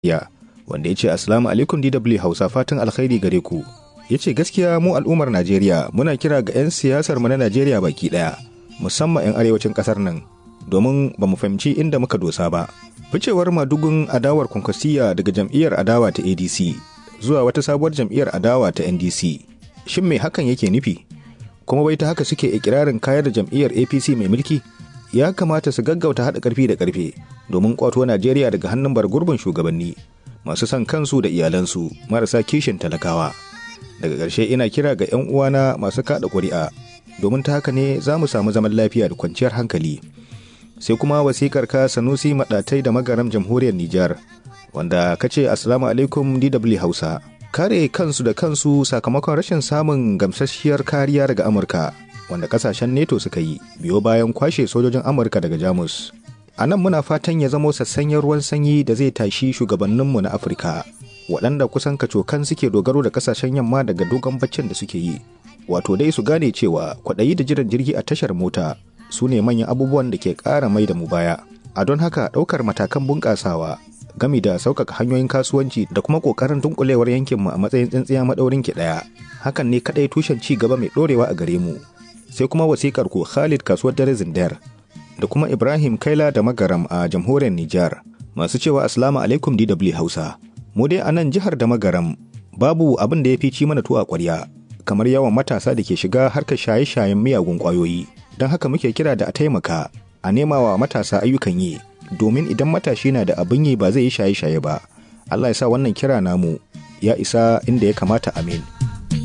ya wanda ya ce assalamu alaikum DW Hausa fatan alkhairi gare ku ya ce gaskiya mu al'ummar Najeriya muna kira ga 'yan siyasar mu na Najeriya baki daya musamman 'yan arewacin kasar nan domin ba mu fahimci inda muka dosa ba ficewar madugun adawar kwankwasiya daga jam'iyyar adawa ta ADC zuwa wata sabuwar jam'iyyar adawa ta NDC shin me hakan yake nufi kuma bai ta haka suke ikirarin kayar da jam'iyyar APC mai mulki ya kamata su gaggauta haɗa ƙarfi da ƙarfe domin ƙwato Najeriya daga hannun bargurbin shugabanni masu son kansu da iyalansu marasa kishin talakawa. Daga ƙarshe ina kira ga 'yan uwana masu kaɗa ƙuri'a domin ta haka ne za mu samu zaman lafiya da kwanciyar hankali. Sai kuma wasikar ka Sanusi Maɗatai da magaram jamhuriyar Nijar wanda ka ce Assalamu alaikum DW Hausa. Kare kansu da kansu sakamakon rashin samun gamsasshiyar kariya daga Amurka wanda kasashen neto suka yi biyo bayan kwashe sojojin amurka daga jamus a nan muna fatan ya zamo sassanyen ruwan sanyi da zai tashi shugabanninmu na afirka waɗanda kusan kacokan suke dogaro da kasashen yamma daga dogon baccin da suke yi wato dai su gane cewa kwaɗayi da jiran jirgi a tashar mota su ne manyan abubuwan da ke ƙara mai da mu baya a don haka ɗaukar matakan bunƙasawa gami da sauƙaƙa hanyoyin kasuwanci da kuma ƙoƙarin dunkulewar yankinmu a matsayin tsintsiya maɗaurin ki ɗaya hakan ne kaɗai tushen ci gaba mai ɗorewa a gare mu sai kuma wasikar ku Khalid kasuwar dare Zindar da kuma Ibrahim Kaila da Magaram a jamhuriyar Nijar masu cewa Assalamu alaikum DW Hausa. Mu dai a nan jihar da Magaram babu abin da ya fi ci mana tuwa ƙwarya kamar yawan matasa da ke shiga harkar shaye-shayen miyagun ƙwayoyi. Don haka muke kira da a taimaka a nema wa matasa ayyukan yi domin idan matashi na da abin yi ba zai yi shaye-shaye ba. Allah ya sa wannan kira namu ya isa inda ya kamata amin.